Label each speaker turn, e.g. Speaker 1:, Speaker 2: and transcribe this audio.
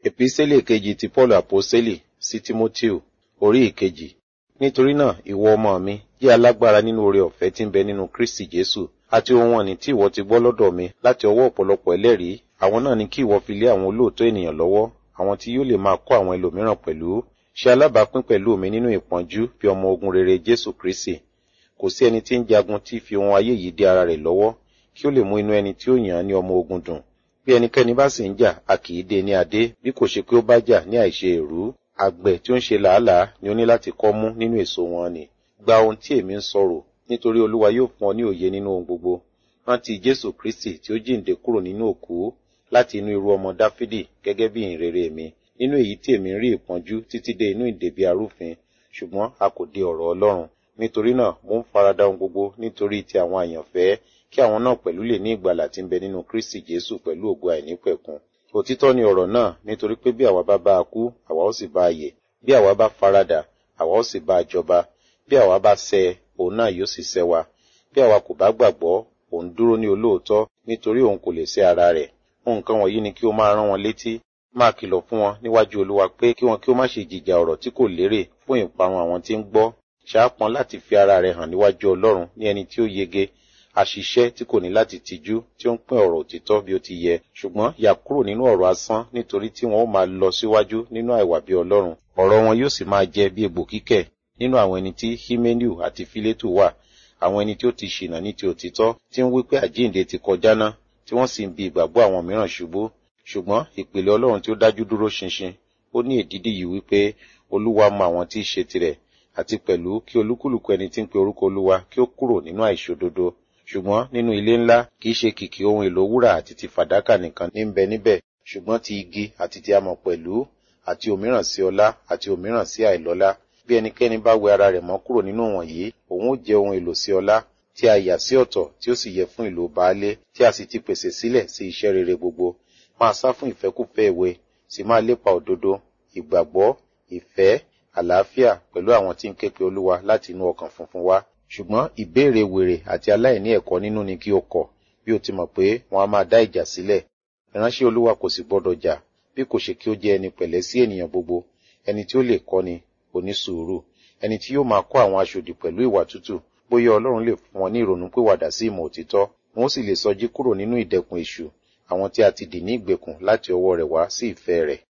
Speaker 1: Epísẹ́lì kejì ti Paul Àpọ́sẹ́lì sí Tímótíù, orí ìkejì. Nítorí náà, ìwọ ọmọ mi, jẹ́ alágbára nínú oore ọ̀fẹ́ tí ń bẹ nínú Kristi Jésù, àti ohun ọ̀nì tí ìwọ ti gbọ́ lọ́dọ̀ mi láti ọwọ́ ọ̀pọ̀lọpọ̀ ẹlẹ́rìí, àwọn náà ni kí ìwọ fi lé àwọn olóòótọ́ ènìyàn lọ́wọ́, àwọn tí yóò lè máa kọ́ àwọn ẹlòmíràn pẹ̀lú. Ṣe alábàápín pẹ̀lú mi nínú ìpọ́njú bí ọmọ ogun rere Jésù Kristi. Kò sí ẹni tí ń jagun tí fi ohun ayé yìí dé ara rẹ̀ lọ́wọ́, kí ó lè mú inú ẹni tí ó yàn án ní ọmọ ogun dùn. Bí ẹnikẹ́ni bá sì ń jà, a kì í dé ní adé, bí kò ṣe pé ó bá jà ní àìṣe èrú. Àgbẹ̀ tí ó ń ṣe làálàá ni ó ní láti kọ́ mú nínú èso wọn ni. Gba ohun tí èmi ń sọ̀rọ̀, nítorí Olúwa yóò fún ọ ní òye nínú ohun gbogbo. Rántí Jésù Kristi tí ó jíǹde kúrò nínú òkú láti inú irú ọmọ Dáfídì gẹ́gẹ́ bí ìhìnrere mi. Nínú èyí tí èmi ń rí ìpọ́njú títí dé inú ìdèbí arúfin, ṣùgbọ́n a kò dé ọ̀rọ̀ Ọlọ́run. Nítorí náà, mo ń farada ohun gbogbo nítorí ti àwọn àyànfẹ́ kí àwọn náà pẹ̀lú lè ní ìgbàlà tí ń bẹ nínú Kristi Jésù pẹ̀lú ògo àìnípẹ̀kun. Òtítọ́ ni ọ̀rọ̀ náà nítorí pé bí àwa bá bá a kú, àwa ó sì bá a yè. Bí àwa bá farada, àwa ó sì bá a jọba. Bí àwa bá ṣẹ, òun náà yóò sì ṣẹ́ wa. Bí àwa kò bá gbàgbọ́, òun dúró ní olóòótọ́ nítorí òun kò lè ṣẹ́ ara rẹ̀. Nǹkan wọ̀nyí ni kí o máa rán wọn létí. Máa kìlọ̀ fún wọn níwájú Olúwa pé kí wọn kí ó má ṣe jìjà ọ̀rọ̀ tí kò lérè fún ìparun àwọn tí ń gbọ́. Ṣàápọn láti fi ara rẹ̀ hàn níwájú Ọlọ́run ní ẹni tí ó yege àṣìṣe tí kò ní láti tijú tí ó ń pín ọ̀rọ̀ òtítọ́ bí ó ti yẹ ṣùgbọ́n yà kúrò nínú ọ̀rọ̀ asán nítorí tí wọn ó máa lọ síwájú nínú àìwà bí Ọlọ́run ọ̀rọ̀ wọn yóò sì máa jẹ bí egbò kíkẹ̀ nínú àwọn ẹni tí Híménìù àti Fílétù wà àwọn ẹni tí ó ti ṣìnà ní ti òtítọ́ tí ń wí pé àjíǹde ti kọjá ná tí wọ́n sì ń bi ìgbàgbọ́ àwọn mìíràn ṣubú ṣùgbọ́n ìpìlẹ̀ Ọlọ́run tí ó dájú dúró ṣinṣin ó ní èdídì yìí wípé Olúwa mọ àwọn tí í ṣe tirẹ̀ àti pẹ̀lú kí olúkúlùkù ẹni tí ń pe orúkọ Olúwa kí ó kúrò nínú àìṣòdodo ṣùgbọ́n nínú ilé ńlá kìí ṣe kìkì ohun èlò wúrà àti ti fàdákà nìkan ní ń bẹ níbẹ̀ ṣùgbọ́n ti igi àti ti amọ̀ pẹ̀lú àti òmíràn sí ọlá àti òmíràn sí àìlọ́lá bí ẹnikẹ́ni bá wẹ ara rẹ̀ mọ́ kúrò nínú wọ̀nyí òun ó jẹ́ ohun èlò sí ọlá tí a yà sí ọ̀tọ̀ tí ó sì yẹ fún ìlò baálé tí a sì ti pèsè sílẹ̀ sí iṣẹ́ rere gbogbo máa sá fún ìfẹ́kúfẹ́ ìwé sì máa lépa òdodo ìgbàgbọ́ ìfẹ́ àlàáfíà pẹ̀lú àwọn tí ń ké pe Olúwa láti inú ọkàn funfun wá ṣùgbọ́n ìbéèrè wèrè àti aláìní ẹ̀kọ́ nínú ni kí o kọ̀ bí o ti mọ̀ pé wọn a máa dá ìjà sílẹ̀ ìránṣẹ́ Olúwa kò sì gbọdọ̀ jà bí kò ṣe kí ó jẹ́ ẹni pẹ̀lẹ́ sí ènìyàn gbogbo ẹni tí ó lè kọ́ni onísùúrù ẹni tí yóò máa kọ́ àwọn aṣòdì pẹ̀lú ìwà tútù bóyá Ọlọ́run lè fún wọn ní ìrònú pìwàdà sí ìmọ̀ òtítọ́ wọn ó sì lè sọjí kúrò nínú ìdẹkùn èṣù àwọn tí a ti dì ní ìgbèkùn láti ọwọ́ rẹ̀ wá sí ìfẹ́ rẹ̀